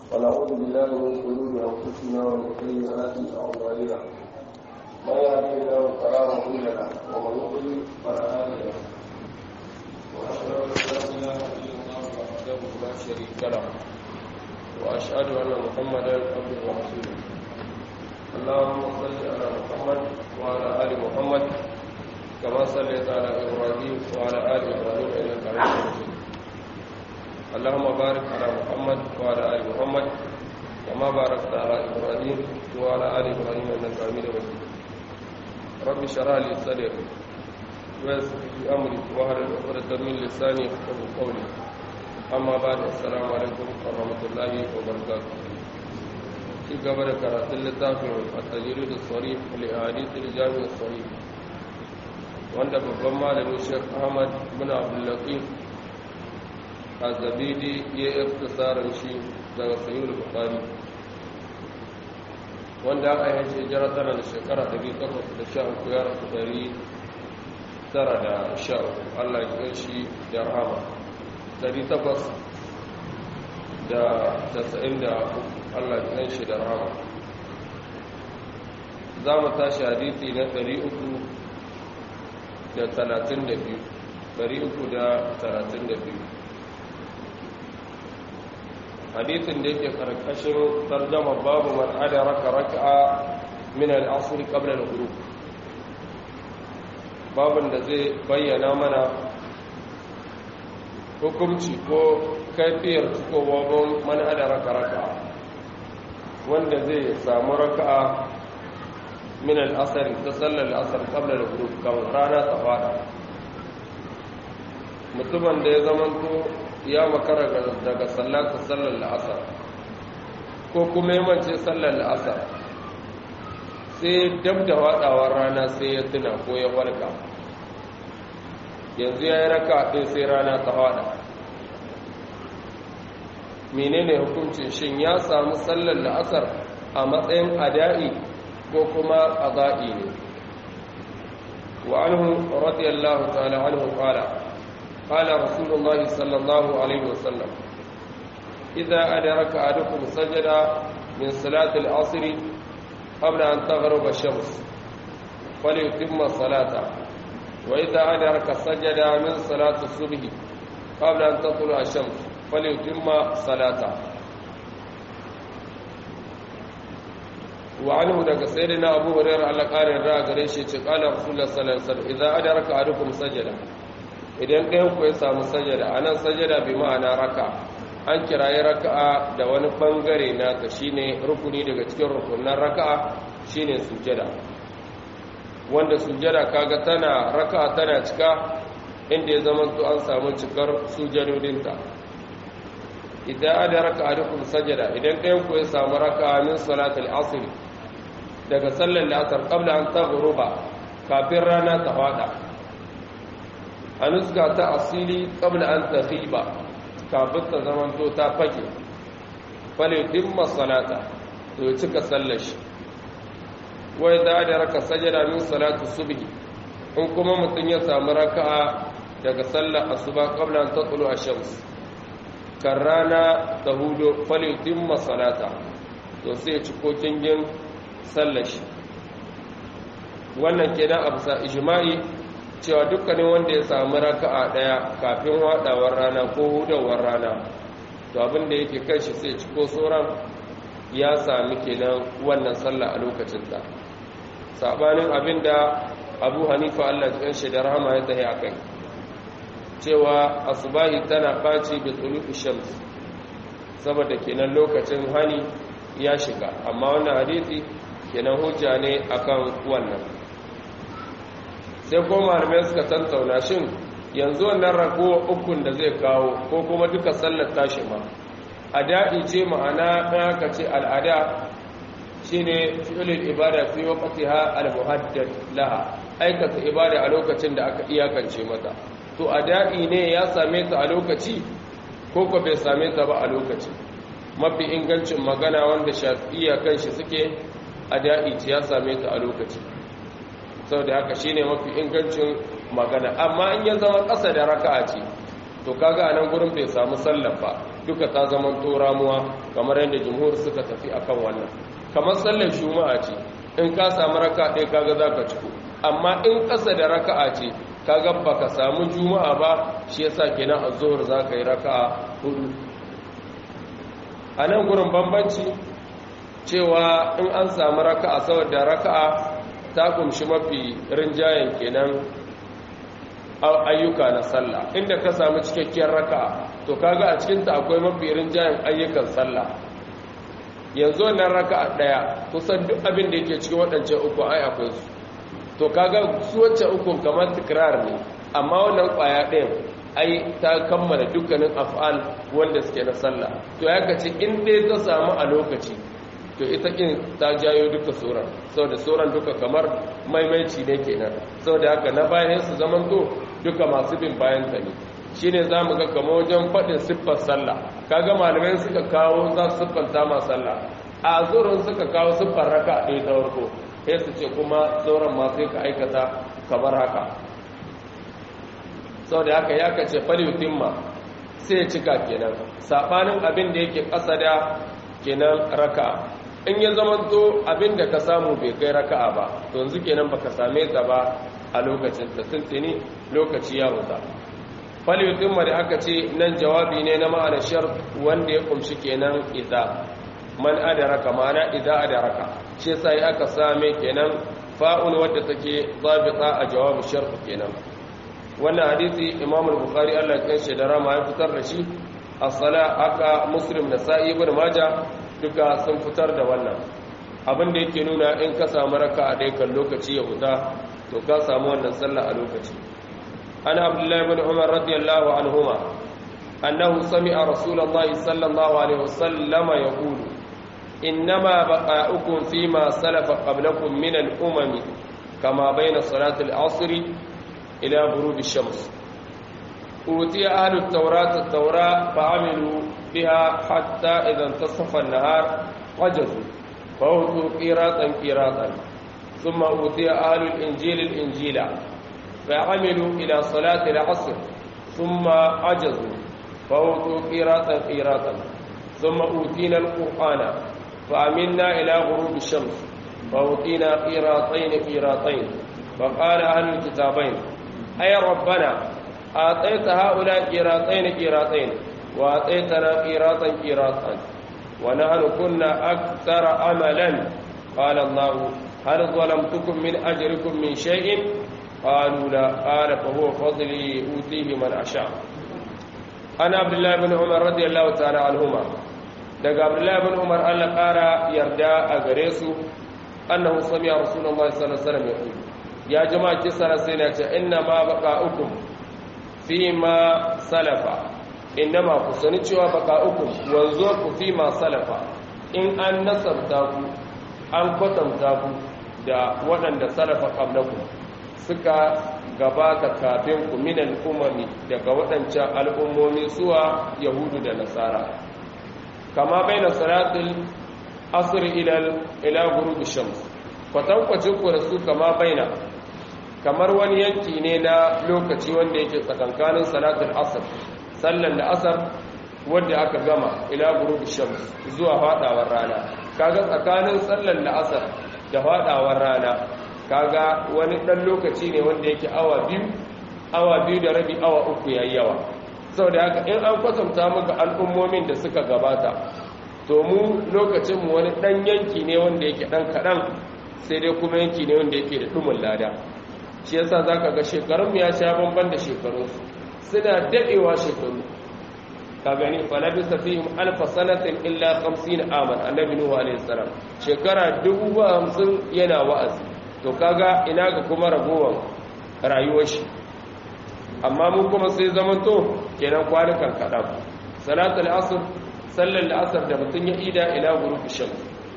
ونعوذ بالله من شرور انفسنا ومن سيئات اعمالنا من يهده الله فلا مضل له ومن يضلل فلا هادي له واشهد ان لا اله الا الله وحده لا شريك له واشهد ان محمدا عبده ورسوله اللهم صل على محمد وعلى ال محمد كما صليت على ابراهيم وعلى ال ابراهيم انك حميد مجيد اللهم بارك على محمد وعلى ال محمد كما باركت على ابراهيم وعلى ال ابراهيم انك حميد مجيد رب اشرح لي صدري ويسر لي امري واحلل عقدة من لساني يفقهوا قولي اما بعد السلام عليكم ورحمه الله وبركاته في قبل قراءة اللتافع التجريد الصريح لأحاديث الجامع الصحيح wanda babban malamin shek ahmad bin abdullatif a zabidi ya yi tsarin shi daga sayur bukari wanda aka yi ce jira tana da shekara 813 ya rasu 913 allah ya shi da rahama 893 allah ya shi da rahama za mu tashi hadithi na 300 da talatin da biyu ɗari uku da talatin da biyu hadithin da yake karkashin tarjama babu man ada raka raka'a min al-asr qabla al-ghurub babun da zai bayyana mana hukumci ko kaifiyar cikowar man ada raka raka'a wanda zai samu raka'a min al'asar ta sallar al'asar kabla da gudu kan rana ta fada mutumin da ya zamanto ya makara daga sallata sallar al'asar ko kuma yamance sallar al'asar sai dab da wadawar rana sai ya tuna ko ya walka yanzu ya yi raka ɗin sai rana ta fada menene hukuncin shin ya samu sallar al'asar a matsayin ada'i ko kuma qada'i ne wa anhu radiyallahu ta'ala anhu qala qala rasulullah sallallahu alaihi wasallam idza adraka ahadukum sajada min salati al-asr qabla an taghruba ash-shams falyutimma salata wa idza adraka sajada min salati as-subh qabla an tatlu'a ash-shams falyutimma salata وعنه دغ سيدنا ابو هريره الله قارن را gare shi ce qala rasulullah sallallahu alaihi wasallam idza adraka ahadukum sajada idan ɗayan ku ya samu sajada anan sajada bi ma'ana raka an kirayi raka'a da wani bangare na ta shine rukuni daga cikin rukunan raka'a shine sujada wanda sujada kaga tana raka'a tana cika inda ya zama to an samu cikar sujadodinta idan adraka ahadukum sajada idan ɗayan ku ya samu raka'a min salatul asr daga sallar la'asar kabla an taghruba kafin rana ta fada a nuska ta asili kabla an taghiba kafin ta zamanto ta fage fale dimma salata to cika sallar shi wai da da raka sajada min salatu subhi in kuma mutum ya samu raka'a daga sallar asuba kabla an tatlu ash-shams kan rana ta hudo fale dimma salata to sai ciko kingin sallashi wannan kenan a bisa ijma'i cewa dukkanin wanda ya samu raka'a daya kafin wadawar rana ko hudawar rana to abin da yake kan shi sai ciko sauran ya sami kenan wannan sallah a lokacin ta sabanin abin da abu hanifa allah ya kanshi da rahama ya tahi akai cewa asubahi tana ɓaci bi tsuluku shams saboda kenan lokacin hani ya shiga amma wannan hadisi kenan hujja ne akan wannan sai ko malamai suka tantauna shin yanzu wannan ragowa ukun da zai kawo ko kuma duka sallar tashi ma ada'i ce ma'ana ɗan aka ce al'ada shine fi'ilul ibada fi waqtiha al-muhaddad laha aikata ibada a lokacin da aka iyakance mata to ada'i ne ya same ta a lokaci ko ko bai same ta ba a lokaci mafi ingancin magana wanda shafi'iyya kanshi suke ada'i ce ya same ta a lokaci sau da haka shine mafi ingancin magana amma in ya zama ƙasa da raka'a ce to kaga a nan gurin bai samu sallar ba duka ta zama to ramuwa kamar yadda jumhur suka tafi akan wannan kamar sallar juma'a ce in ka samu raka ɗaya kaga za ka ciko amma in ƙasa da raka'a ce kaga baka samu juma'a ba shi yasa kenan az-zuhr za ka yi raka'a hudu a nan gurin bambanci cewa in an samu raka'a saboda raka'a ta kumshi mafi rinjayen kenan ayyuka na sallah inda ka samu cikakkiyar raka'a to kaga a cikinta akwai mafi rinjayen ayyukan sallah yanzu wannan raka'a daya kusan duk abin da yake cikin waɗancan uku ai akwai su to kaga su wacce uku kamar tikrar ne amma wannan kwaya ɗayan ai ta kammala dukkanin af'al wanda suke na sallah to ya kace in dai ta samu a lokaci to ita kin ta jayo duka suran saboda suran duka kamar maimaici ne kenan saboda haka na bayan su zaman to duka masu bin bayan ta ne shine zamu ga kamar wajen faɗin siffar sallah kaga malamai suka kawo za su siffanta ma sallah a zurin suka kawo siffar raka ɗaya ta farko sai su ce kuma sauran ma sai ka aikata kamar haka sau da haka ya kace falyutimma sai ya cika kenan saɓanin abin da yake ƙasa da kenan raka in ya zama to abin da ka samu bai kai raka'a ba to yanzu kenan baka same ta ba a lokacin ta tuntuni lokaci ya wuta falyutimma da aka ce nan jawabi ne na ma'anar shar wanda ya kumshi kenan idza man adaraka ma'ana idza adaraka shi yasa ya aka same kenan fa'ul wadda take zabita a jawabu shart kenan wannan hadisi Imam al-Bukhari Allah ya kanshi da rama ya fitar da shi as-sala aka Muslim da Sa'i ibn Majah duka sun fitar da wannan abin da yake nuna in ka samu raka'a dai kan lokaci ya huta to ka samu wannan sallah a lokaci ana Abdullah ibn Umar radiyallahu anhuma annahu sami'a Rasulullahi sallallahu alaihi wasallam yaqulu إنما بقاؤكم فيما سلف قبلكم من الأمم كما بين صلاة العصر إلى غروب الشمس أوتي أهل التوراة التوراة فعملوا بها حتى إذا انتصف النهار وجزوا فأوتوا قيراطا قيراطا ثم أوتي أهل الإنجيل الإنجيل فعملوا إلى صلاة العصر ثم عجزوا فأوتوا قيراطا قيراطا ثم أوتينا القرآن فأمنا إلى غروب الشمس فأوتينا قيراطين قيراطين فقال أهل الكتابين أي ربنا آتيت هؤلاء قيراطين قيراطين وآتيتنا قيراطا قيراطا ونحن كنا أكثر عملا قال الله هل ظلمتكم من أجركم من شيء قالوا لا قال فهو فضلي أوتيه من أشاء أنا عبد الله بن عمر رضي الله تعالى عنهما daga abdullahi bin umar allah ƙara yarda a gare su annahu sami a rasulullah sallallahu alaihi wasallam ya jama'a kisara sai na ce inna ma baka ukum fi ma salafa inna ma ku sani cewa baka ukum wanzo ku fi ma salafa in an nasabta ku an kwatanta ku da waɗanda salafa qablakum suka gabata kafin ku minal umami daga waɗancan al'ummomi suwa yahudu da nasara kama bai na salatul asiri ila gurubi shams kwatankwacin ku da su kama baina kamar wani yanki ne na lokaci wanda yake tsakankanin salatul asir sallan da asar wadda aka gama ila gurubi shams zuwa fadawar rana kaga tsakanin sallan da asar da fadawar rana kaga wani dan lokaci ne wanda yake awa biyu awa biyu da rabi awa uku yayi yawa sau da haka in an kwatanta muka al'ummomin da suka gabata to mu lokacinmu wani ɗan yanki ne wanda yake ɗan kaɗan sai dai kuma yanki ne wanda yake da ɗumin lada shi yasa za ka ga shekarunmu ya sha bamban da shekarunsu suna daɗewa shekaru ka gani falabi safihim alfa sanatin illa hamsin aman annabi nuhu alaihi salam shekara dubu hamsin yana wa'azi to kaga ina ga kuma ragowar rayuwar shi amma mun kuma sai zamanto kenan kwanukan kaɗan salatul asr sallar la'asar da mutum ya ida ila gurufi shan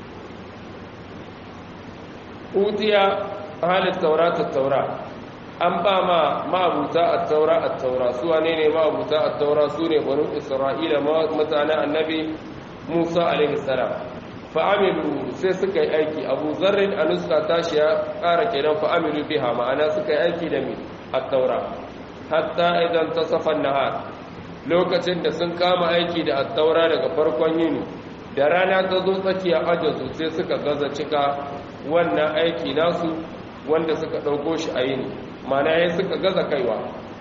utiya halin taurata taura an ba ma ma'abuta a taura a taura su wane ne ma'abuta a taura su ne banu isra'ila mutanen annabi musa alaihissalam fa'amilu sai suka yi aiki abu zarrin a nuska tashi ya ƙara kenan fa'amilu biha ma'ana suka yi aiki da mi a taura hatta idan ta safan nahar lokacin da sun kama aiki da attaura daga farkon yini da rana ta zo tsakiya ajazu sai suka gaza cika wannan aiki nasu wanda suka ɗauko shi a yini mana ya suka gaza kaiwa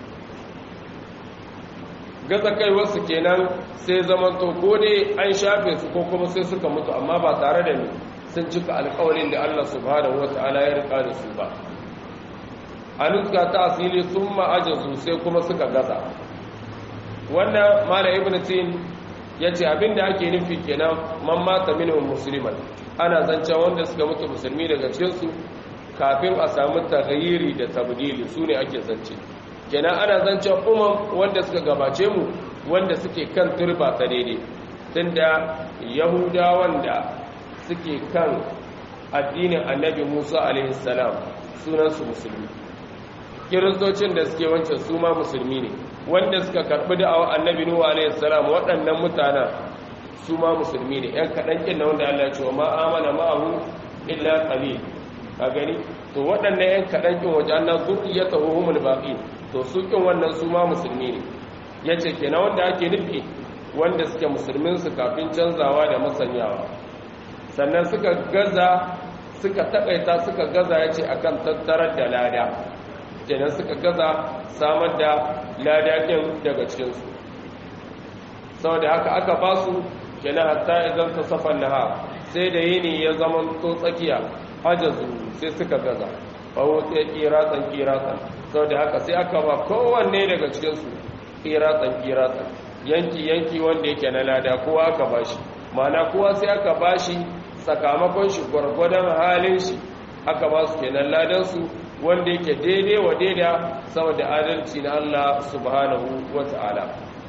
gaza kaiwarsu kenan sai zaman to ko dai an shafe su ko kuma sai suka mutu amma ba tare da ni sun cika alƙawarin da Allah subhanahu wata'ala ya rika da su ba a nuska ta asili sun ma'ajazu sai kuma suka gaza wannan mala ibn tin ya ce abinda ake nufi kenan man mata minhum musliman ana zance wanda suka mutu musulmi daga cikinsu kafin a samu taghayyiri da tabdili su ne ake zance kenan ana zance umman wanda suka gabace mu wanda suke kan turba ta daidai tunda yahudawan da suke kan addinin annabi musa alaihi salam sunansu musulmi kiristocin da suke wancan su ma musulmi ne wanda suka karbi da'awa annabi nuhu alaihi salam waɗannan mutanen su ma musulmi ne yan kaɗan kin wanda Allah ya ce wa ma amana ma'ahu illa qalil a gani to waɗannan yan kaɗan kin waje Allah zuriyatahu humul baqi to su kin wannan su ma musulmi ne yace kenan wanda ake nufi wanda suke musulmin su kafin canzawa da masanyawa sannan suka gaza suka takaita suka gaza yace akan tattarar da lada kenan suka gaza samar da ladakin daga cikinsu saboda haka aka ba su kenan hatta idan ta safan naha sai da yini ya zama to tsakiya ajazu sai suka gaza bawo sai kiratsan kiratsan saboda haka sai aka ba kowanne daga cikinsu kiratsan kiratsan yanki yanki wanda yake na lada kowa aka ba shi ma'ana kowa sai aka ba shi sakamakon shi gwargwadon halin shi aka ba su kenan ladansu wanda yake daidai wa daida saboda adalci na Allah subhanahu wa ta'ala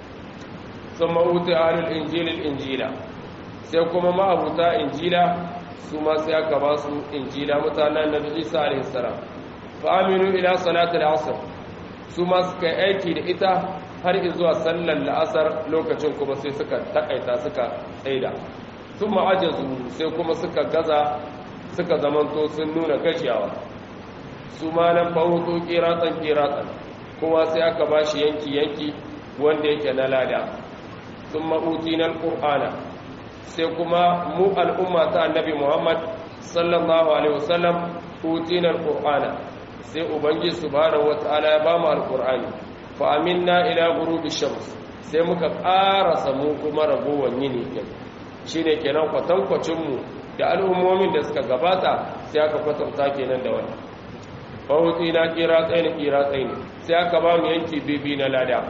sun ma'uta ahlul injilil injila sai kuma ma'abuta injila su ma sai aka ba su injila mutanen nabi isa alaihi salam fa aminu ila salatul asr su ma suka yi aiki da ita har zuwa sallar la'asar lokacin kuma sai suka takaita suka tsaida sun ma'ajazu sai kuma suka gaza suka zamanto sun nuna gajiyawa su ma nan fahuto kiratsan kiratsan kowa sai aka ba shi yanki-yanki wanda yake na lada sun ma'uti na ƙur'ana sai kuma mu al'umma ta annabi muhammad sallallahu alaihi wasallam uti na ƙur'ana sai ubangi subhanahu wata'ala ya ba mu alƙur'ani fa aminna ila gurubi shams sai muka ƙarasa mu kuma ragowar yini shine kenan kwatankwacinmu da al'ummomin da suka gabata sai aka kwatanta kenan da wannan fahimci na kira tsaye kira tsaye sai aka ba mu yanki bibi na lada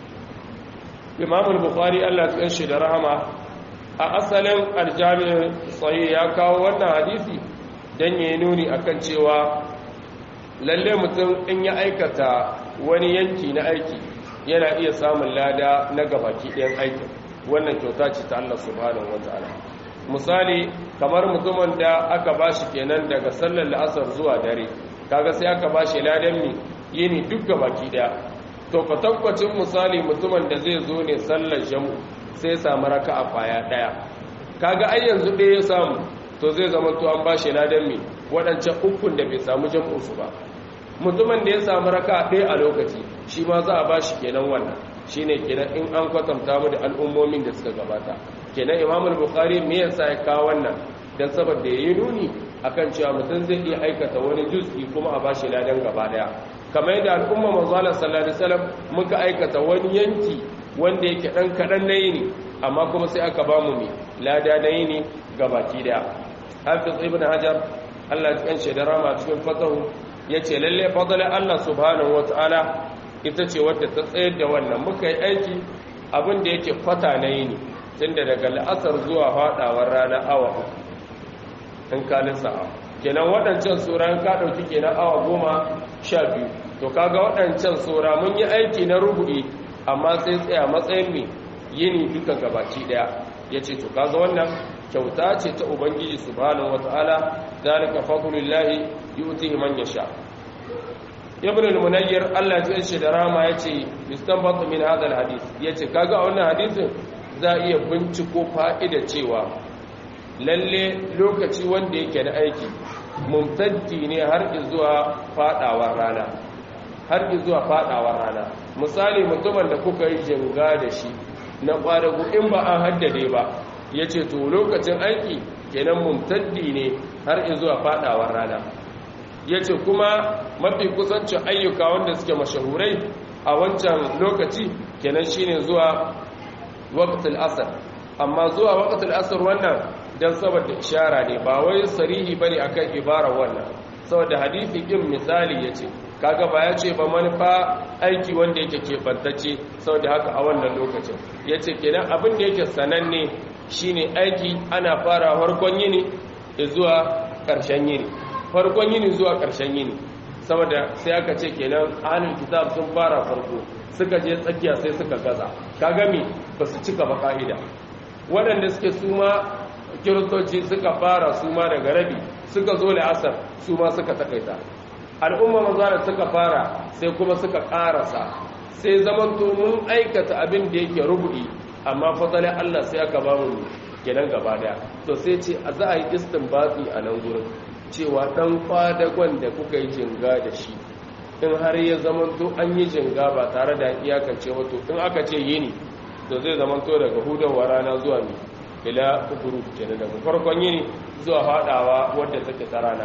imamul bukhari allah tsayin shi da rahama a asalin aljami'in tsaye ya kawo wannan hadisi don ya yi nuni akan cewa lalle mutum in ya aikata wani yanki na aiki yana iya samun lada na gabaki ɗayan aikin wannan kyauta ce ta allah subhanahu wa ta'ala misali kamar mutumin da aka ba shi kenan daga sallar la'asar zuwa dare kaga sai aka ba shi ladan mi yini duk baki daya to kwatankwacin misali mutumin da zai zo ne sallar jamu sai samu raka a kwaya daya kaga ai yanzu ɗaya ya samu to zai zama to an ba shi ladan mi waɗancan ukun da bai samu jam'u su ba mutumin da ya samu raka ɗaya a lokaci shi ma za a ba shi kenan wannan shine kenan in an kwatanta mu da al'ummomin da suka gabata kenan imamul bukhari me yasa ya kawo wannan dan saboda yayi nuni akan cewa mutum zai iya aikata wani juz'i kuma a bashi ladan gaba daya kamar yadda al'umma manzo Allah sallallahu alaihi wasallam muka aikata wani yanki wanda yake dan kadan na yini amma kuma sai aka ba mu mi lada na yini gabaki daya hafiz ibn hajar Allah ya kanshi da rama cikin fatahu yace lalle fadala Allah subhanahu wataala ita ce wadda ta tsayar da wannan muka yi aiki abin da yake fata na yini tunda daga la'asar zuwa fadawar rana awa uku in kalin sa'a kenan waɗancan tsora in ka ɗauki kenan awa goma sha biyu to kaga waɗancan tsora mun yi aiki na rubu'i amma sai tsaya matsayin mai yini duka gabaki ɗaya ya ce to kaga wannan kyauta ce ta ubangiji subhanahu wata'ala zalika fadlullahi yu'tihi man yasha ibn al-munayyir Allah ya ce da rama yace istanbatu min hadha al-hadith yace kaga a wannan hadisin za iya binciko fa'ida cewa lalle lokaci wanda yake da aiki mumtaddi ne har zuwa fadawar rana har zuwa fadawar rana misali mutumin da kuka yi jinga da shi na kwadago in ba an haddade ba ya ce to lokacin aiki kenan mumtaddi ne har zuwa fadawar rana ya ce kuma mafi kusancin ayyuka wanda suke mashahurai a wancan lokaci kenan shine zuwa waqtul asr amma zuwa waqtul asr wannan dan saboda ishara ne ba wai sarihi bane akan ibara wannan saboda hadisi din misali yace kaga ba ya ce ba manufa aiki wanda yake kebantacce saboda haka a wannan lokacin yace kenan abin da yake sananne shine aiki ana fara farkon yini zuwa ƙarshen yini farkon yini zuwa ƙarshen yini saboda sai aka ce kenan ahlul kitab sun fara farko suka je tsakiya sai suka gaza kaga me ba su cika ba ka'ida waɗanda suke suma kiristoci suka fara suma daga rabi suka zo da asar suma suka takaita al'umma maza da suka fara sai kuma suka ƙarasa sai zamanto mun aikata abin da yake rubu'i amma fasalin Allah sai aka ba mu kenan gaba daya to sai ce a za a yi istinbati a nan gurin cewa dan kwadagon da kuka yi jinga da shi in har ya zamanto an yi jinga ba tare da iyakance wato in aka ce yini to zai zamanto daga hudawa rana zuwa mi ila ukuru kenan daga farkon yini zuwa fadawa wadda take ta rana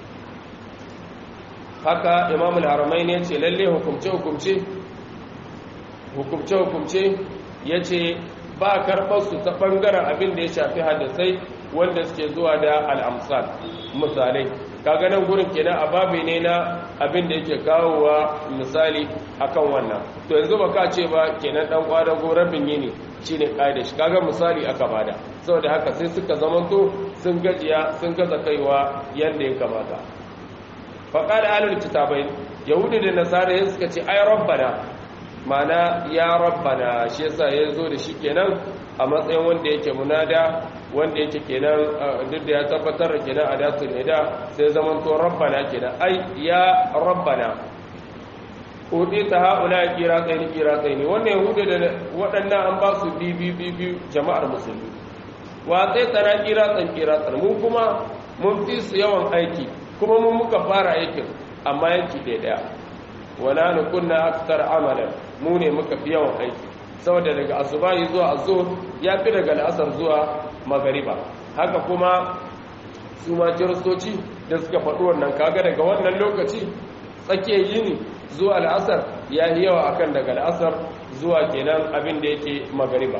haka imamul haramain ya ce lalle hukumce hukumce hukumce hukumce ya ce ba karɓar su ta ɓangaren abin da ya shafi hadisai wanda suke zuwa da al'amsal misalai kaga nan gurin kenan a babi ne na abin da yake kawowa misali akan wannan to yanzu ba ka ce ba kenan dan kwadago rabin yini shine kaida shi kaga misali aka bada saboda haka sai suka zamanto sun gajiya sun gaza kaiwa yanda ya kamata faqala ahlul kitabai yahudi da nasara yin suka ce ay rabbana mana ya rabbana shi yasa ya zo da shi kenan a matsayin wanda yake munada wanda yake kenan duk da ya tabbatar da kenan adatul nida sai zaman to rabbana kenan ai ya rabbana udi ta haula kira tsaini kira tsaini wannan yahuda da waɗannan an ba su bi bi bi bi jama'ar musulmi wa sai tana kira tsan kira tsan mu kuma mun fi su yawan aiki kuma mun muka fara aikin amma yanki ɗaya ɗaya wala na kunna aktar amalan mu ne muka fi yawan aiki saboda daga asubahi zuwa azhur ya fi daga al'asar zuwa magariba haka kuma su ma kiristoci da suka faɗi wannan kaga daga wannan lokaci tsakiyar yini zuwa al'asar ya yi yawa akan daga al'asar zuwa kenan abin da yake magariba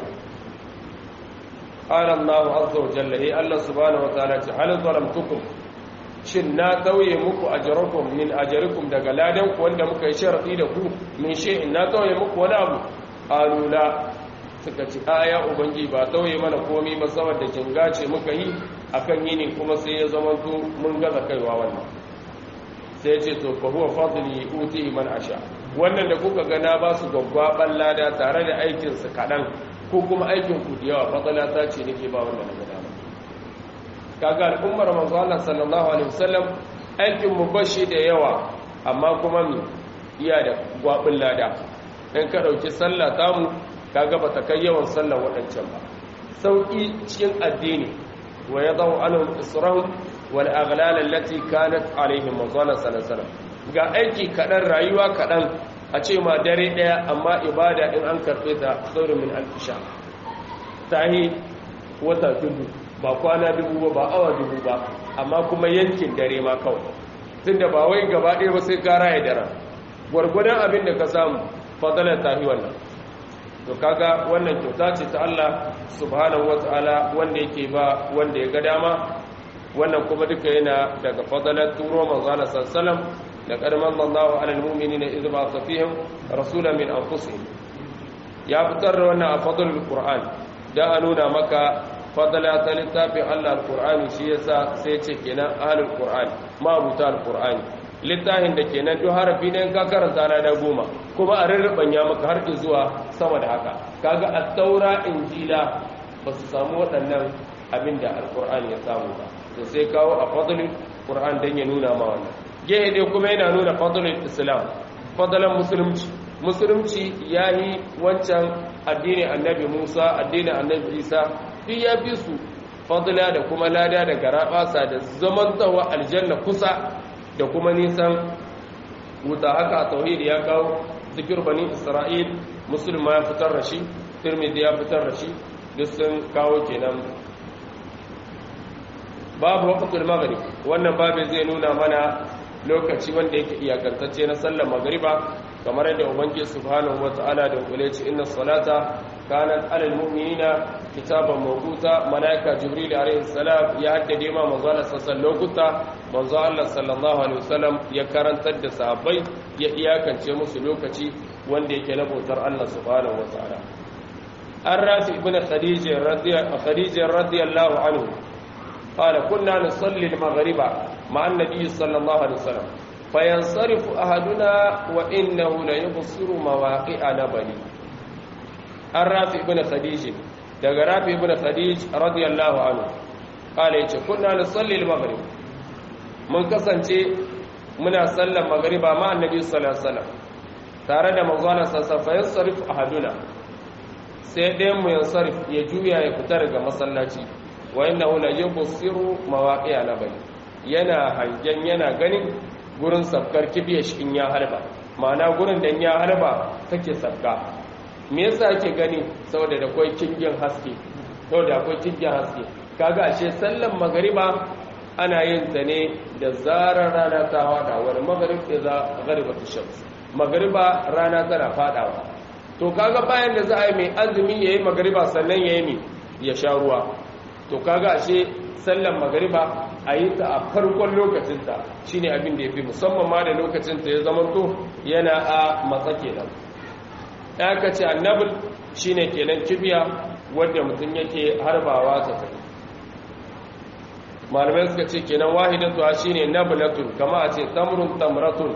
قال الله عز وجل هي الله سبحانه وتعالى هل ظلمتكم shin na tauye muku ajrakum min ajrikum daga ladan ku wanda muka yi sharadi da ku min shay'in na tauye muku wani abu alula suka ci aya ubangi ba tauye mana komai ba saboda jinga ce muka yi akan yini kuma sai ya zama to mun gaza kaiwa wannan sai ya ce to fa huwa fadli utihi man asha wannan da kuka ga na ba su gwaggwaban lada tare da aikin su kadan ko kuma aikin ku da yawa fadala ta ce nake ba wannan daga dama kaga al'ummar manzo Allah sallallahu alaihi wasallam aikin mu bashi da yawa amma kuma mu iya da gwabin lada dan ka dauki sallah tamu kaga bata kai yawan sallar wadancan ba sauki cikin addini wa yadau anhum israhum wal aghlal allati kanat alaihim manzo Allah sallallahu alaihi wasallam ga aiki kadan rayuwa kadan a ce ma dare daya amma ibada in an karbe ta saurin min alfisha tahi wata dubu ba kwana dubu ba ba awa dubu ba amma kuma yankin dare ma kawai tunda ba wai gaba ɗaya ba sai kara ya dara gwargwadon abin da ka samu fadalar tafi wannan to kaga wannan kyauta ce ta Allah subhanahu wata'ala wanda yake ba wanda ya ga dama wannan kuma duka yana daga fadalar turo manzo Allah sallallahu da karman Allahu alal mu'minina idh ba'atha fihim rasulan min anfusihim ya fitar da wannan a fadlul qur'an da a nuna maka fadala ta littafin Allah al-Qur'ani shi yasa sai ce kenan ahlul Qur'ani mabuta al-Qur'ani littafin da kenan duk harafi ne ka karanta na da goma kuma a rarrabanya maka har zuwa sama da haka kaga at-taura injila ba su samu waɗannan abinda al-Qur'ani ya samu ba to sai kawo a fadlul Qur'an dan ya nuna ma wannan gehe dai kuma yana nuna fadlul Islam fadalan musulunci musulunci yayi wancan addini annabi Musa addini annabi Isa duk ya fi su fadla da kuma lada da garabasa da zamantawa aljanna kusa da kuma nisan wuta haka a tauhidi ya kawo zikir bani isra'il muslim ma ya fitar da shi tirmidhi ya fitar da shi duk sun kawo kenan babu waqtul maghrib wannan babu zai nuna mana lokaci wanda yake iyakantacce na sallar magriba kamar yadda ubangiji subhanahu wataala da kule ce inna salata kanat alal mu'minina kitaban mawquta malaika jibril alaihi salam ya haddade ma manzo Allah sallallahu lokuta manzo Allah sallallahu alaihi wasallam ya karantar da sahabbai ya iyakance musu lokaci wanda yake na bautar Allah subhanahu wataala an rafi ibn khadija radiyallahu khadija radiyallahu anhu قال كنا نصلي المغرب مع النبي صلى الله عليه وسلم فينصرف أحدنا وإنه ليبصر مواقع نبني الرافع بن خديج daga rafi ibn khadij radiyallahu anhu kale yace kunna nusalli al-maghrib mun kasance muna sallar magriba ma annabi sallallahu alaihi wasallam tare da manzo Allah sallallahu alaihi wasallam ahaduna sai dai mu yansarif ya juya ya fita daga masallaci wa innahu la yubsiru mawaqi'a nabali yana hangen yana ganin gurin sabkar kibiya shi in ya harba ma'ana gurin da ya harba take sabka me yasa ake gani saboda da akwai kingin haske saboda akwai kingin haske kaga ashe sallan magariba ana yin ta ne da zarar rana ta fada wal maghrib idza gharibat ash-shams magariba rana tana fadawa to kaga bayan da za a yi mai azumi yayi magariba sannan yayi mi ya sha ruwa to kaga ashe sallan magariba a yi ta a farkon lokacinta shine abin da ya fi musamman ma da lokacinta ya zamanto yana a matsa kenan ya ka ce annabul shine kenan kibiya wadda mutum yake harbawa ta tafi malamai suka ce kenan wahidatu shine nablatun kama a ce tamrun tamratun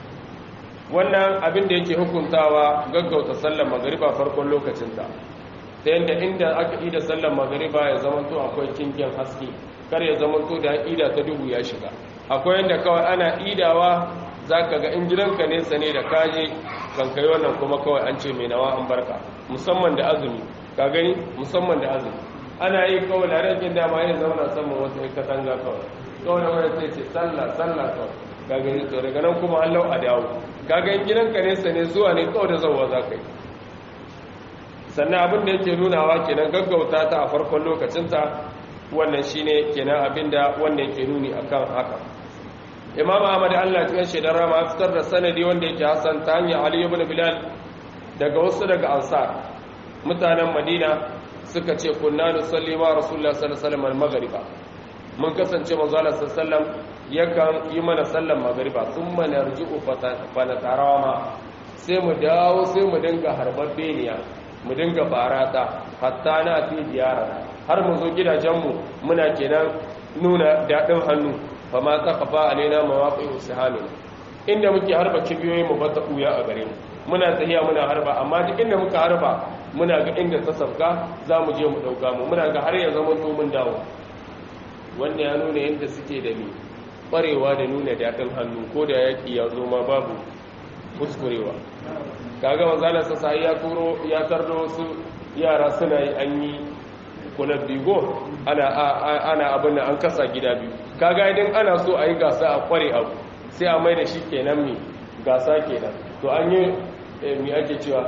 wannan abin da yake hukuntawa gaggauta sallan magariba farkon lokacinta ta yadda inda aka ida sallan magariba ya zamanto akwai kingin haske kar ya zamanto da ida ta duhu ya shiga akwai yadda kawai ana idawa za ka ga in gidanka nesa ne da kaje kan kai wannan kuma kawai an ce mai nawa an barka musamman da azumi ka gani musamman da azumi ana yi kawai da rikin dama yin zauna saman wata katanga kawai kawai da wani sai ce sallah sallah kawai ka gani to daga nan kuma hallau a dawo ka ga in gidanka nesa ne zuwa ne kawai da zauwa za ka yi sannan abin da yake nunawa kenan gaggauta ta a farkon lokacinta wannan shine kenan abin da wanda yake nuni akan haka imam ahmad allah cikin shaidar rama fitar da sanadi wanda yake hasan ta hanyar ali ibn bilal daga wasu daga ansar mutanen madina suka ce kunna nusalli ma rasulullah sallallahu alaihi wasallam magriba mun kasance manzo Allah sallallahu alaihi wasallam yakan yi mana sallan magriba thumma narji'u fa natarawa ma sai mu dawo sai mu dinga harbar beniya mu dinga barata hatta na fi diyara har mu zo gidajenmu muna kenan nuna daɗin hannu fa ma ta kafa alaina mawaƙi usahamin inda muke harba kibiyoyi mu bata ɓuya a gare mu muna tahiya muna harba amma duk inda muka harba muna ga inda ta sabka za mu je mu ɗauka mu muna ga har ya zama to mun dawo wanda ya nuna yadda suke da ni ƙwarewa da nuna daɗin hannu ko da yaƙi ya zo ma babu kuskurewa kaga manzalar sa ya turo ya tardo wasu yara suna yi an yi kula bigo ana ana abin an kasa gida biyu kaga idan ana so a yi gasa a kware abu sai a mai da shi kenan mi gasa kenan to an yi mi ake cewa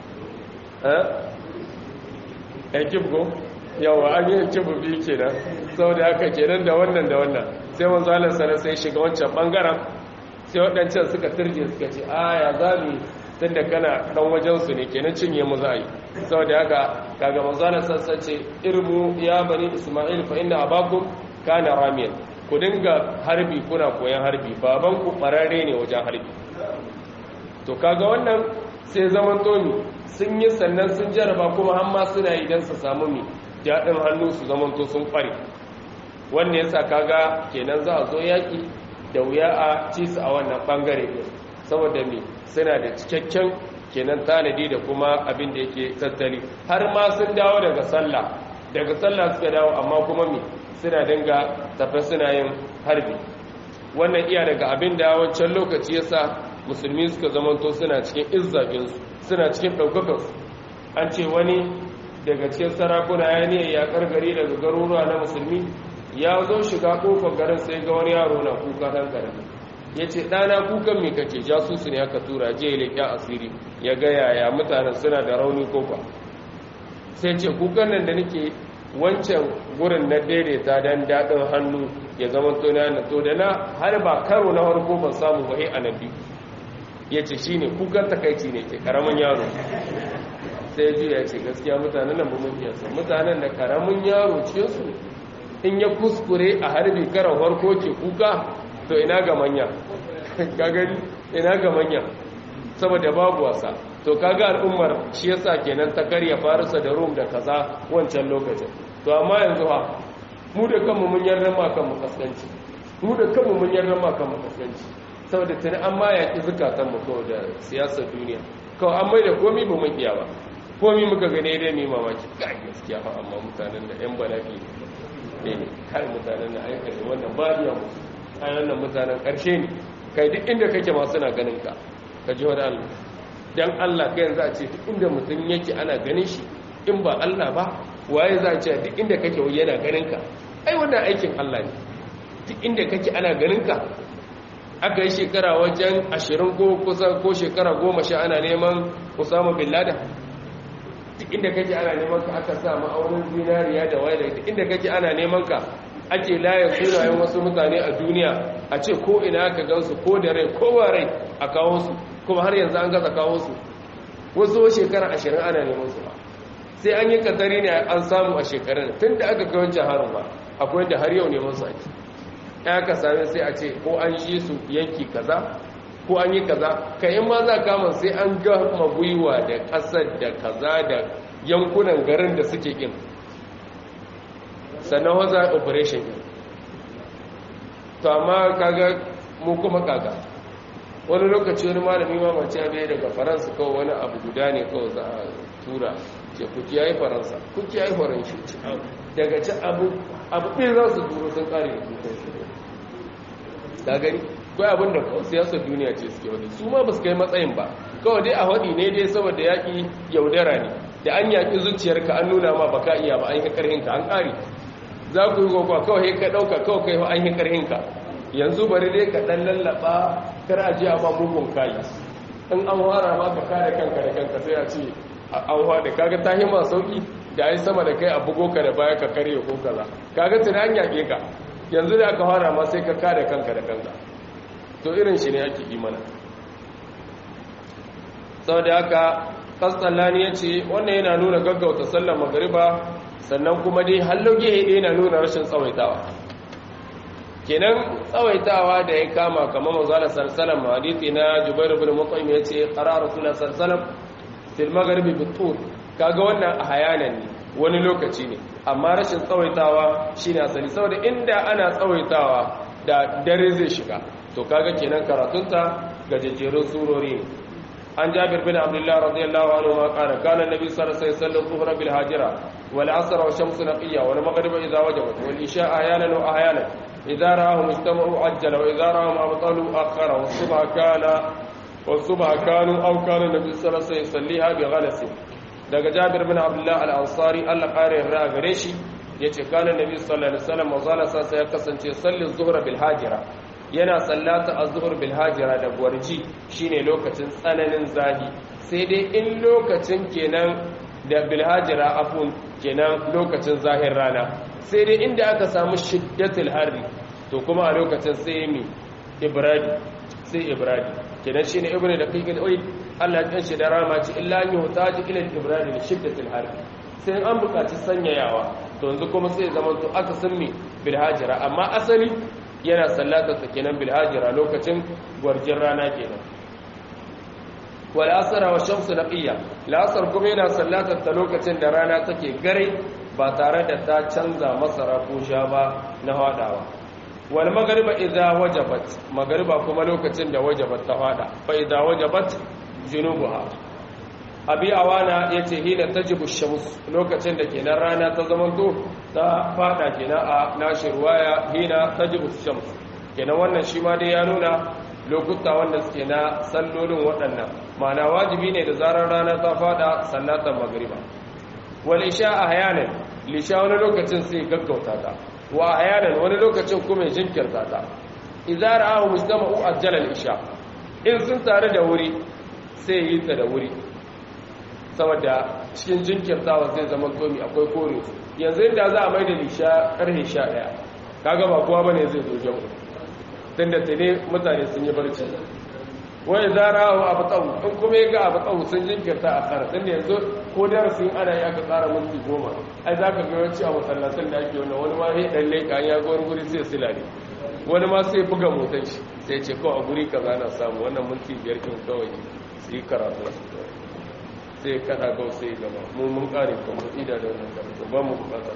eh ekip go yawa an yi ekip biyu kenan saboda haka kenan da wannan da wannan sai manzalar sa sai shiga wancan bangaren sai waɗancan suka turje suka ce a ya zami tun da kana ɗan wajensu ne kenan cinye mu za a yi sau da haka kaga manzana sassace irmu ya bani ismail fa inda abakum kana ramiyan ku dinga harbi kuna koyan harbi baban ku farare ne wajen harbi to kaga wannan sai zaman tomi sun yi sannan sun jaraba kuma hamma suna yi don su samu mi daɗin hannu su zaman to sun ƙware wannan yasa kaga kenan za a zo yaƙi da wuya a ci su a wannan ɓangare saboda mi suna da cikakken kenan tanadi da kuma abin da yake tattali har ma sun dawo daga sallah daga sallah suka dawo amma kuma mi suna dinga tafi suna yin harbi wannan iya daga abin da wancan lokaci yasa musulmi suka zamanto suna cikin izzafinsu suna cikin ɗaukakarsu an ce wani daga cikin sarakuna ya ne ya gari daga garuruwa na musulmi ya zo shiga kofar garin sai ga wani yaro na kuka ɗan ƙarfi ya ce ɗana kukan mai kake jasusu ne aka tura je ya leƙya asiri ya ga yaya mutanen suna da rauni ko ba sai ce kukan nan da nake wancan gurin na daidaita don daɗin hannu ya zama tona na to da na har ba karo na harko ban samu ba a na biyu ya ce shi ne kukan takaici ne ke ƙaramin yaro sai ji ya ce gaskiya mutanen nan ba mun iya mutanen da ƙaramin yaro cikinsu in ya kuskure a harbi karan harko ke kuka to ina ga manya gagari ina ga manya saboda babu wasa to kaga al'ummar shi yasa kenan ta karya farisa da rum da kaza wancan lokacin to amma yanzu ha mu da kanmu mun yarda ma kanmu kaskanci mu da kanmu mun yarda ma kanmu kaskanci saboda tuni an ma yaƙi zukatan mu kawai da siyasar duniya kawai an mai da komi ba mun iya ba komi muka gane dai mai mamaki ga gaskiya fa amma mutanen da yan bala'i ne ne kai mutanen da aika ne wannan ba iya musu ai wannan mutanen ƙarshe ne kai duk inda kake ma suna ganin ka ka ji wani Allah dan Allah kai yanzu a ce duk inda mutum yake ana ganin shi in ba Allah ba waye za a ce duk inda kake wai yana ganin ka ai wannan aikin Allah ne duk inda kake ana ganin ka aka yi shekara wajen ashirin ko kusa ko shekara goma sha ana neman Usama bin Laden duk inda kake ana neman ka aka sa ma'aunin zinariya da waye duk inda kake ana neman ka ake laye sunayen wasu mutane a duniya a ce ko ina aka gansu ko da rai ko ba rai a kawo su kuma har yanzu an gaza kawo su wasu shekara ashirin ana neman su ba sai an yi katari ne an samu a shekarun tun da aka kai wancan harin ba akwai da har yau neman su ake ya ka sami sai a ce ko an yi su yanki kaza ko an yi kaza ka yi ma za kama sai an gama gwiwa da ƙasar da kaza da yankunan garin da suke ƙin sannan waza operation ɗin to amma kaga mu kuma kaga wani lokaci wani malami ma mace bai daga faransa kawai wani abu guda ne kawai za a tura ce ku kiyaye faransa ku kiyaye faranshi daga ci abu abu ɗin za su turo sun ƙare da kukan shi da gani kawai abin da kawai siyasar duniya ce suke wani su ma ba su kai matsayin ba kawai dai a waɗi ne dai saboda yaƙi yaudara ne da an yaƙi zuciyarka an nuna ma baka iya ba an yi ƙarhinka an ƙare za ku yi gwagwa kawai ka ɗauka kawai kai an yi ƙarhinka yanzu bari dai ka ɗan lallaɓa kar a ji a ba mugun kayi in an wara ma ka kare kanka da kanka sai a ce an wada kaga ta hima sauki da ai sama da kai a bugo ka da baya ka karye ko kaza kaga tuna an yaƙe ka yanzu da aka fara ma sai ka kare kanka da kanka to irin shi ne ake yi mana sau da haka kastallani ya ce wannan yana nuna gaggauta sallar magariba sannan kuma dai halloge yana nuna rashin tsawaitawa kenan tsawaitawa da ya kama kamar mazala sarsalam hadithi na jubairu bin mutsaim ya ce ƙara rasulun sarsalam fil magharibi bitur kaga wannan a hayanan ne wani lokaci ne amma rashin tsawaitawa shine asali saboda inda ana tsawaitawa da dare zai shiga to kaga kenan karatunta gajejjerun surori ne an jabir bin abdullah radiyallahu anhu ma kana kana nabi sallallahu alaihi wasallam zuhra bil hajira wal asr wa shamsu naqiya wal maghrib idha wajabat wal isha ahyanan wa ahyanan idha ra'ahu mujtama'u ajjala wa idha ra'ahu abtalu akhara was subha kana was subha kanu aw kana nabi sallallahu alaihi wasallam yusalliha bi ghalas daga jabir bin abdullah al ansari Allah qari ra gare shi yace kana nabi sallallahu alaihi wasallam mazala sa ya kasance sallin zuhra bil hajira yana sallata az-zuhr bil hajira da gwarji shine lokacin tsananin zahi sai dai in lokacin kenan da bil hajira afun kenan lokacin zahir rana sai dai inda aka samu shiddatul harri to kuma a lokacin sai mi ibradi sai ibradi kenan shine ibnu da kai oi Allah ya kanshi da rama ci illa an yuhtaji ila ibradi li shiddatul harri sai an buƙaci sanyayawa to yanzu kuma sai zaman to aka san mi bil hajira amma asali yana sallatarsa kenan bil hajira lokacin gwarjin rana kenan wal asr wa shamsu naqiya lasar kuma yana sallatar ta lokacin da rana take gare ba tare da ta canza masara ko sha ba na hadawa wal magriba idza wajabat magriba kuma lokacin da wajabat ta hada fa idza wajabat junubuha abi awana yace hina tajibu shams lokacin da kenan rana ta zamanto ta fada kenan a nashi ruwaya hina tajibu shams kenan wannan shi ma dai ya nuna lokuta wanda suke na sallolin waɗannan ma'ana wajibi ne da zarar rana ta fada sallatan magriba wal isha ahyanan lisha wani lokacin sai gaggauta ta wa ahyanan wani lokacin kuma jinkirta ta idza ra'ahu mujtama'u ajjala al-isha in sun tare da wuri sai yi ta da wuri saboda cikin jinkirtawa zai zama komi akwai kore yanzu inda za a mai da lisha karfe 11 kaga ba kowa bane zai zo jamu tunda tane mutane sun yi barci wai zarawa abu tsawo in kuma ya ga abu tsawo sun jinkirta a tsara tunda yanzu ko darasin ana ya ka tsara minti goma ai za ka ga yawanci a masallatan da ake wannan wani ma ya dan leƙa ya ga wani guri sai sila ne wani ma sai buga motar shi sai ce kawai a guri kaza na samu wannan minti biyar kin kawai su yi karatu su kawai sai kada gau sai gaba mu mun kare kuma ida da wannan karatu ba mu bukata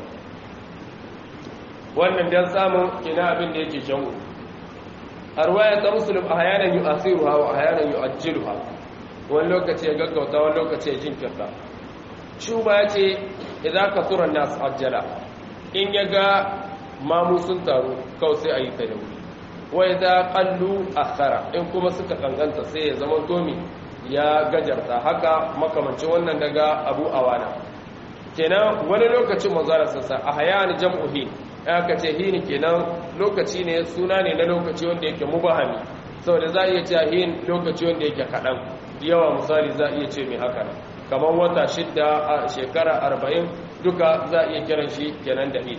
wannan dan samun kina abin da yake shangu a ruwaya ta musulun a hayanan yi asiruwa wa hayanan yi ajiruwa wani lokaci ya gaggauta wani lokaci ya jinkirta shuba ya ce idan ka tura nasu ajjala in ya ga mamu sun taru kawai sai a yi ta da wuri wai za kallu a tsara in kuma suka kankanta sai ya zama tomi ya gajarta haka makamancin wannan daga abu awana kenan wani lokacin manzara sassa a hayanin jam'uhi aka ce hini kenan lokaci ne suna ne na lokaci wanda yake mubahami saboda za a iya ce hin lokaci wanda yake kaɗan yawa misali za a iya ce mai haka kamar wata shidda a shekara arba'in duka za a iya kiran shi kenan da hin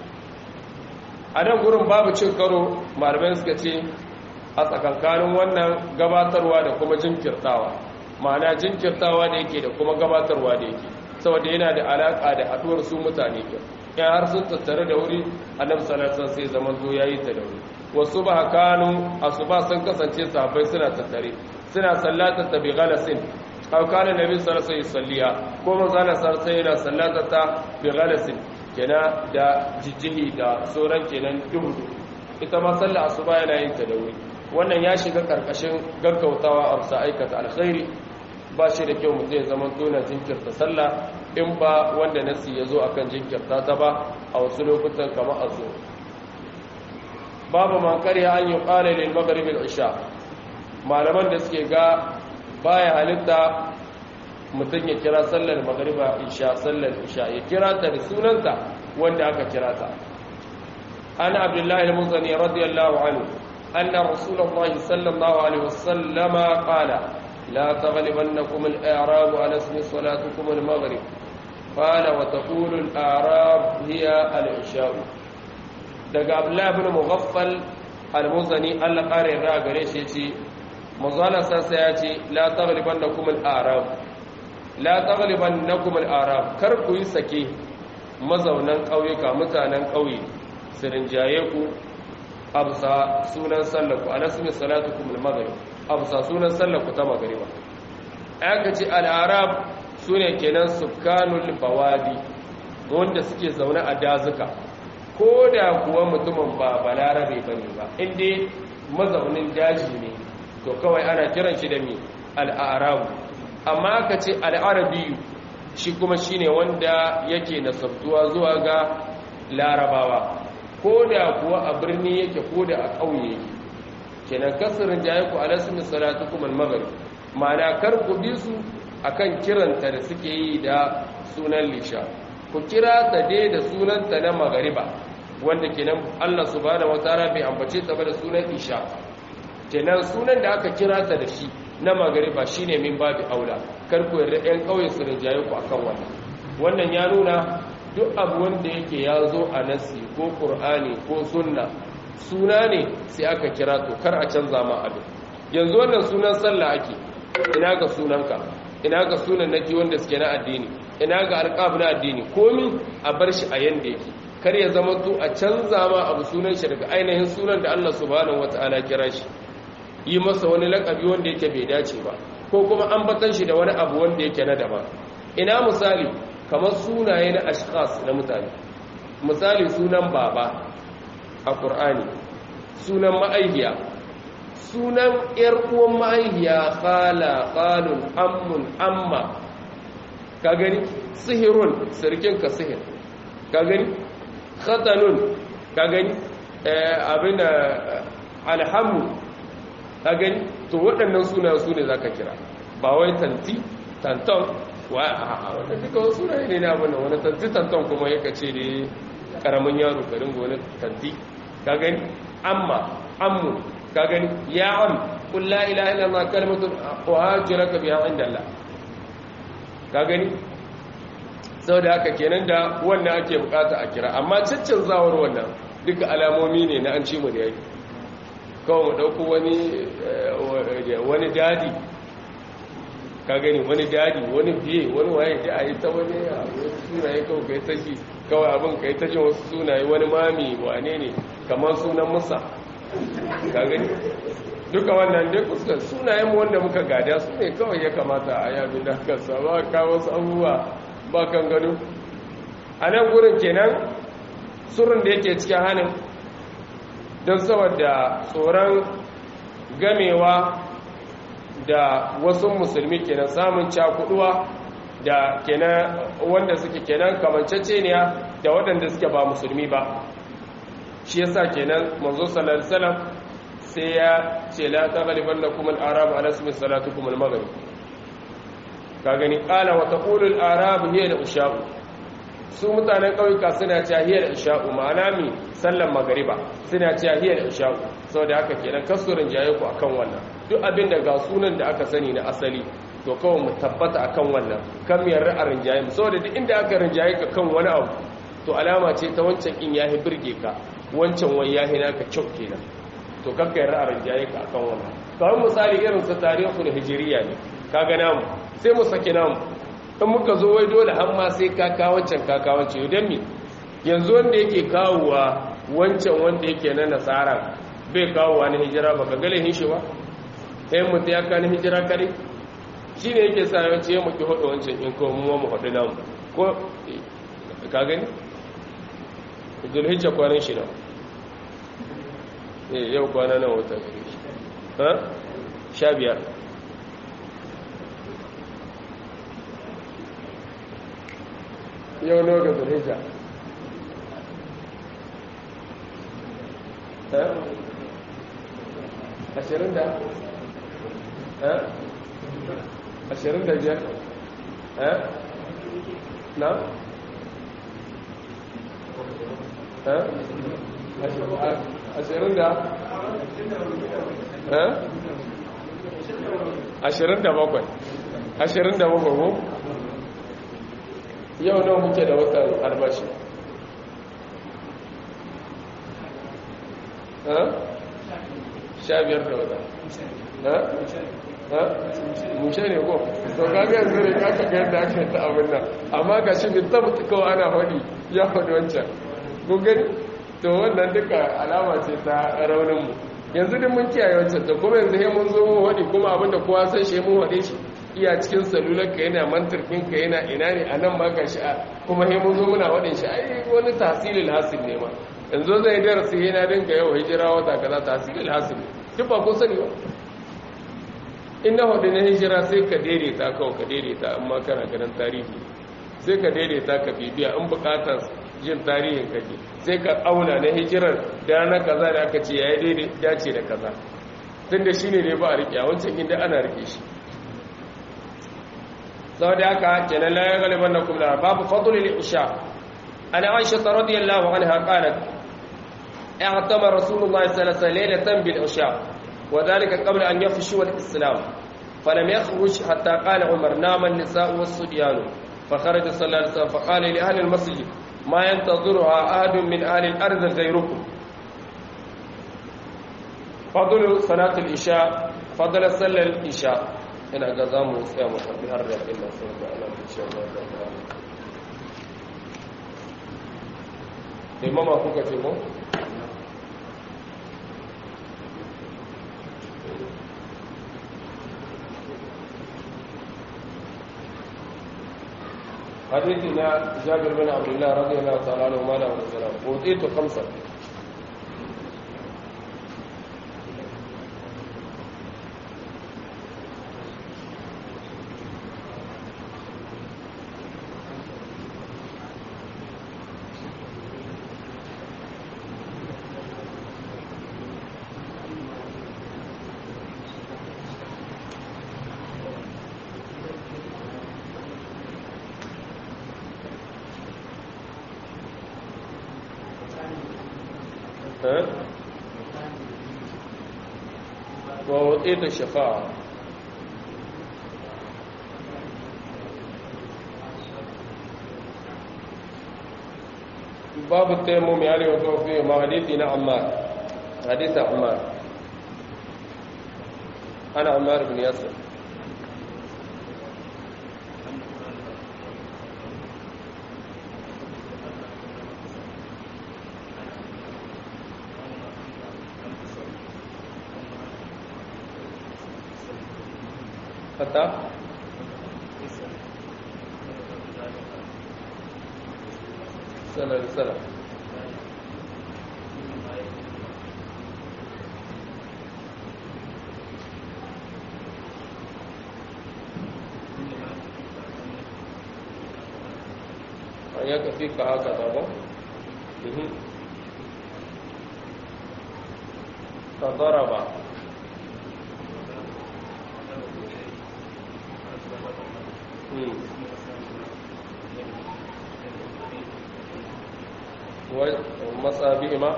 a nan gurin babu cin karo malamai suka ce a tsakankanin wannan gabatarwa da kuma jinkirtawa ma'ana jinkirtawa da yake da kuma gabatarwa da yake saboda yana da alaƙa da haɗuwar su mutane ke in har sun tattare da wuri annabi sallallahu alaihi sai zaman zo yayi ta da wuri wasu ba kanu asuba sun kasance sahabbai suna tattare suna sallata ta bi ghalasin aw kana nabi sallallahu alaihi salliya ko manzo Allah sallallahu alaihi yana sallata ta bi ghalasin kena da jijjihi da sauran kenan duhu ita ma sallar asuba yana yin ta da wuri wannan ya shiga karkashin gaggautawa a bisa aikata alkhairi ba shi da kyau mutum ya zama tona jinkirta sallah in ba wanda nasi ya zo akan jinkirta ta ba a wasu lokutan kamar a zo babu man karya an yi ƙare lil maghribin isha malaman da suke ga baya halitta mutum ya kira sallar maghriba isha sallar isha ya kira ta da sunanta wanda aka kira ta an abdullahi al-muzani radiyallahu anhu anna rasulullahi sallallahu alaihi wasallam qala لا تغلبنكم الأعراب على اسم صلاتكم المغرب قال وتقول الأعراب هي العشاء daga abdullahi ibn mughaffal al-muzani Allah kare ra gare shi yace manzala sassa ya ce la taghlibannakum al-arab la taghlibannakum al-arab kar ku yi sake mazaunan ƙauyuka mutanen ƙauye su rinjaye ku absa sunan sallaku alasmi salatukum al-maghrib absa sunan sallaku ta magriba aka ce al-arab sune kenan sukanul bawadi wanda suke zaune a dazuka ko da kuwa mutumin ba balarabe bane ba inda mazaunin daji ne to kawai ana kiran shi da mi al-arab amma aka ce al-arabiyu shi kuma shine wanda yake nasabtuwa zuwa ga larabawa ko da kuwa a birni yake ko da a ƙauye yake kenan kasirin jaye ku alasmi salatukum al-maghrib ma'ana kar ku bi su akan kiranta da suke yi da sunan lisha ku kira ta dai da sunanta na magariba wanda kenan Allah subhanahu wataala bai ambace ta ba da sunan isha kenan sunan da aka kira ta da shi na magariba shine min babu aula kar ku yarda ɗan ƙauye su rinjaye ku akan wannan wannan ya nuna duk abu wanda yake ya zo a nasi ko ƙur'ani ko sunna suna ne sai aka kira to kar a canza ma abin yanzu wannan sunan sallah ake ina ga sunanka ina ga sunan naki wanda suke na addini ina ga alƙab na addini komi a bar shi a yanda yake kar ya zama to a canza ma abu sunan shi daga ainihin sunan da Allah subhanahu wataala kira shi yi masa wani lakabi wanda yake bai dace ba ko kuma an batan shi da wani abu wanda yake na daban ina misali kamar sunaye na ashkhas na mutane misali sunan baba a ƙur'ani sunan ma'aihiya sunan ‘yar uwan ma'aihiya khala qalun ammun amma ka gani sihirun sirkin ka sihir ka gani khatanun ka gani abin alhamu ka gani to waɗannan suna su ne za ka kira ba wai tanti tanton wa a wanda duka wasu sunaye ne na abin wani tanti tanton kuma yaka ce ne karamin yaro garin wani tanti ka gani amma ammu ka gani ya am qul la ilaha illa allah kalimatun uhajjuka biha inda allah ka gani saboda haka kenan da wannan ake bukata a kira amma caccanzawar wannan duka alamomi ne na an ci mu da yaki kawai mu dauko wani wani dadi ka gani wani dadi wani biye wani waye da a yi ta wani sunaye kawai kai ta shi kawai abin kai ta jin wasu sunaye wani mami wane ne kamar sunan musa ka gani duka wannan dai kusa sunayen mu wanda muka gada su ne kawai ya kamata a yabi da kansa ba kawo wasu abubuwa ba kan gado a nan gurin kenan surun da yake cikin hannun don saboda tsoron gamewa da wasu musulmi kenan samun cakuduwa da kenan wanda suke kenan kamanceceniya da waɗanda suke ba musulmi ba shi yasa kenan manzo sallallahu alaihi wasallam sai ya ce la taghlibannakum al-arab ala ismi salatukum al-maghrib ka gani qala wa taqulu al-arab hiya al-isha'u su mutanen kauyuka suna cewa hiya al-isha'u ma'ana mi sallan magriba suna cewa hiya al-isha'u saboda haka kenan kasurin jaye ku akan wannan duk abin da ga sunan da aka sani na asali to kawai mu tabbata akan wannan kam yarda a rinjaye mu saboda duk inda aka rinjaye ka kan wani abu to alama ce ta wancan in yahi birge ka wancan wai yahi naka kyau kenan to kakka yarda a rinjaye ka akan wannan kawai misali irin su tarihul hijiriya ne kaga namu sai mu saki namu in muka zo wai dole har ma sai ka ka wancan ka ka wancan dan me yanzu wanda yake kawowa wancan wanda yake na nasara bai kawowa na hijira baka ga lahin shi ba sai mutu ya kani hijira kare shi ne yake sa yawanci ya mutu hudu wancan in ko mu mu hudu namu ko ka gani zulhijja kwanan shi na eh yau kwana na wata gari shi ha sha biyar yau nawa ga zulhijja ha ashirin da ashirin da biyar na ashirin da ashirin da bakwai ashirin da bakwai ko yau nan muke da watan albashi sha biyar da wata mushe ne ko to kaga yanzu ne kaka ga yadda aka ta abin nan amma ga shi bin tabbata kawai ana faɗi ya faɗi wancan kun gani to wannan duka alama ce ta raunin mu yanzu din mun kiyaye wancan to kuma yanzu mun zo mun faɗi kuma abinda kowa san shi mun faɗe shi iya cikin salular ka yana mantarkin ka yana ina ne a nan ma ga shi kuma he mun zo muna faɗin shi ai wani tahsilil hasil ne ma yanzu zai darasi yana dinga yau hijira wata kaza tahsilil hasil duk ba kun sani ba in na hudu na hijira sai ka daidaita kawai ka daidaita amma kana ganin tarihi sai ka daidaita ka bibiya in bukatar jin tarihin kake sai ka auna na hijirar da na kaza da aka ce yayi daidai dace da kaza tun da shine ne ba a rike a wancan inda ana rike shi sau da haka kenan la ya galiban na kuma babu fadlul isha ana aisha radiyallahu anha qalat اعتمر رسول الله صلى الله عليه وسلم ليلة بالعشاء وذلك قبل أن يفشوا الإسلام فلم يخرج حتى قال عمر نام النساء والصبيان فخرج صلى الله عليه وسلم فقال لأهل المسجد ما ينتظرها أحد من أهل الأرض غيركم فضل صلاة العشاء فضل صلاة العشاء ina ga za mu tsaya mu karbi har da illa sai da Allah ya ce Allah ya ta imama kuka ce ko حديثنا جابر بن عبد الله رضي الله تعالى عنه ما له السلام اوتيت خمسه ها ووطيت الشفاعة باب التيمم يعني وقف فيه ما حديثنا عمار حديث عمار أنا عمار بن ياسر فتى صلى الله عليه وسلم أن يكفيك هكذا هو فضرب ومسى بهما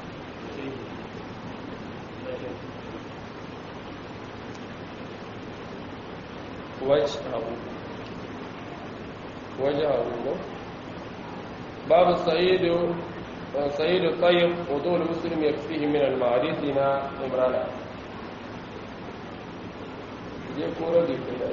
وجهه وجهه باب الصعيد صعيد الطيب وضوء المسلم يكفيه من المعاريثنا عمران je kora da ke da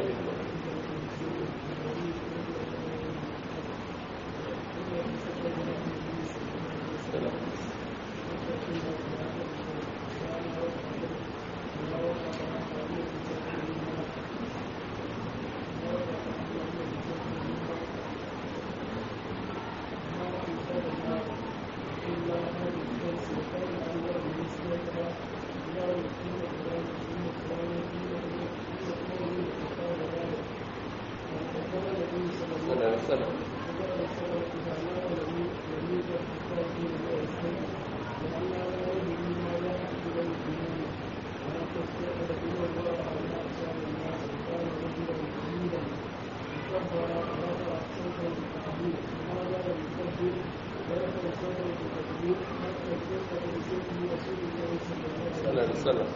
وسلم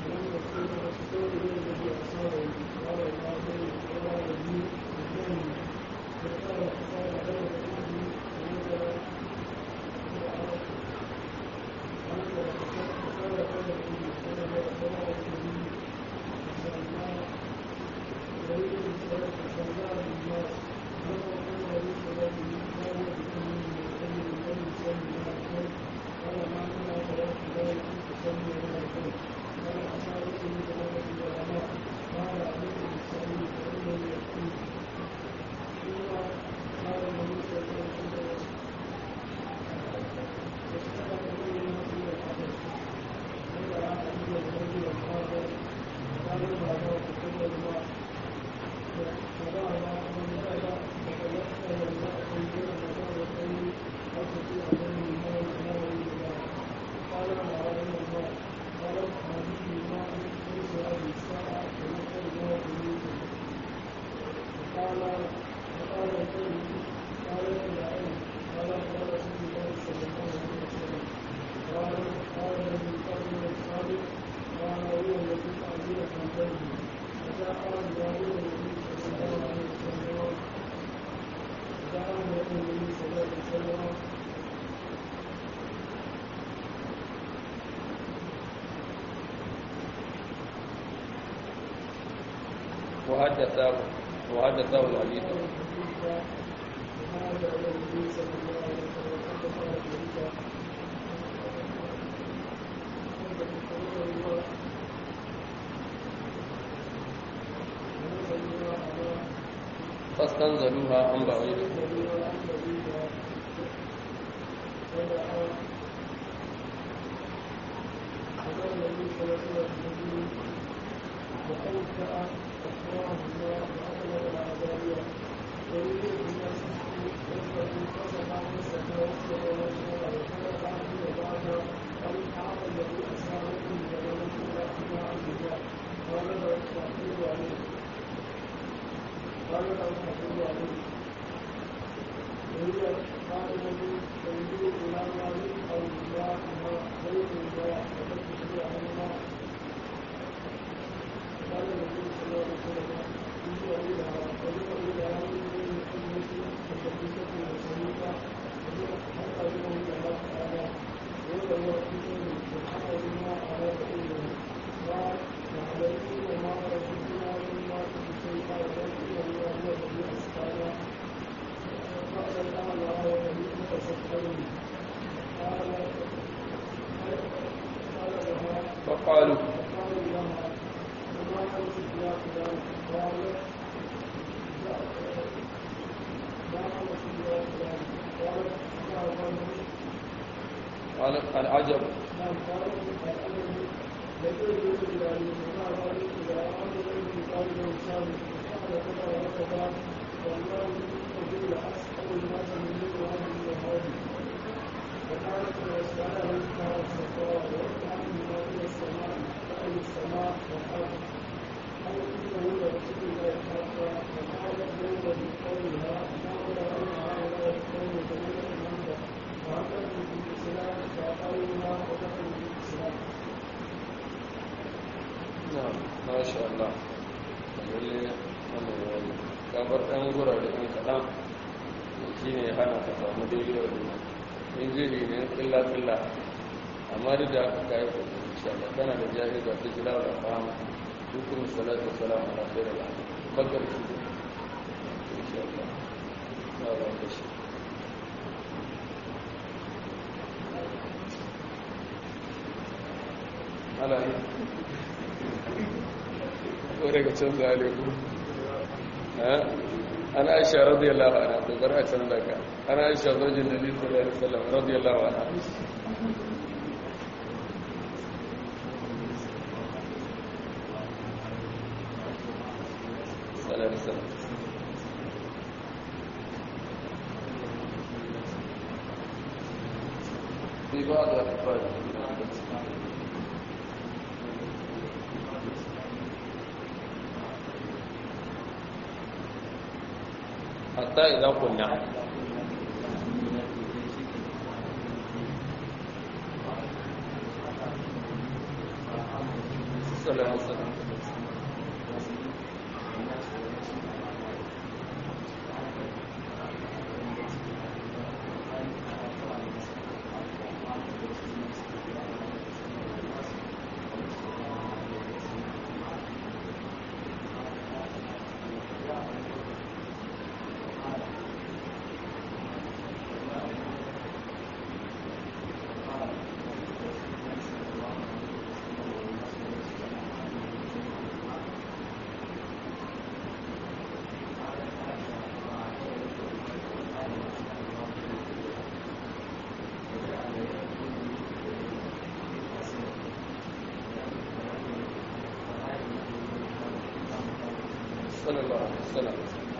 وحدثه وحدثه الحديث فاستنزلوها عن بعيد فقالوا قال العجب وكانت الأسئلة منها الصفاء وكان ما إلى السماء فأي السماء والأرض أو إنه لرسول الله حتى وقالت بين بقولها ما ولا أن هؤلاء القوم جميع المنبر وهكذا في الإسلام فأقلها ودخل في الإسلام نعم ما شاء الله lalle wannan yayi kabar ɗan gurare ɗan kaɗan shi ne ya hana ka samu daidai wa duniya in jiri ne tsilla-tsilla amma duk da aka kayi ko insha Allah kana da jari ga ta jira da fahama dukkan salatu salam ala khairu al bakar shi insha Allah na ba ka shi ala ne ko daga can zaliku an aisha radiyallahu anha to bar a can daga an aisha zojin nabi sallallahu alaihi wasallam radiyallahu anha sallallahu alaihi wasallam في بعض الأحوال حتى إذا قلنا صلى الله عليه وسلم صلى الله عليه وسلم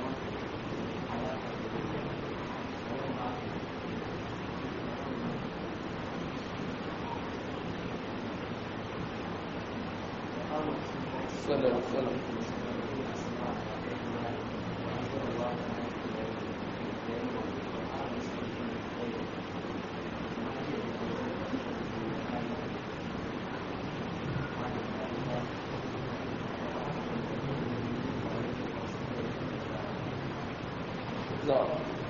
صلى الله عليه وسلم نعم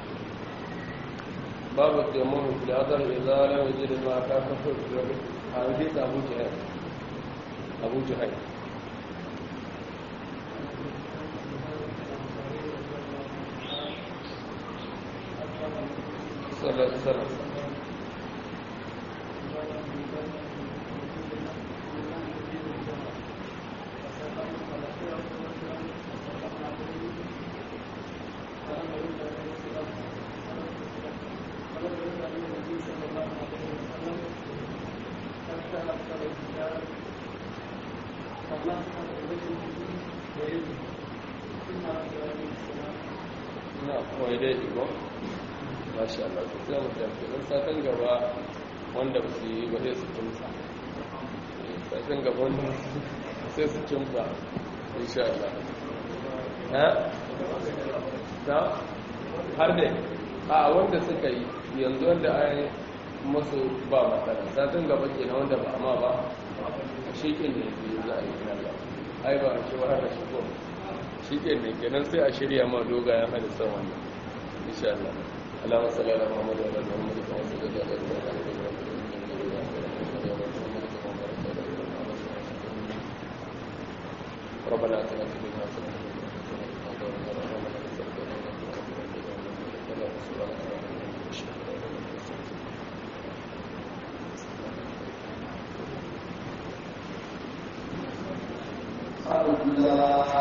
باب التيمم في الأثر إذا لم يجد الماء كافة حديث أبو جهل أبو جهل صلى الله عليه وسلم na kawai dai iko masha Allah ku sai mu tafi don satan gaba wanda ba su yi ba sai su kimsa satan gaba wanda sai su kimsa insha Allah ha ta har dai a wanda suka yi yanzu wanda an masu ba matsala satan gaba kenan wanda ba amma ba shi kin ne za a yi Allah ai ba shi wa hana shi ko shi ke ne kenan sai a shirya ma dogayen hadisan wannan insha Allah Allahumma salli ala Muhammad wa ala ali Muhammad kama sallaita ala Ibrahim wa ala ali Ibrahim ربنا اتنا في الدنيا حسنه وفي الاخره حسنه وقنا عذاب النار الله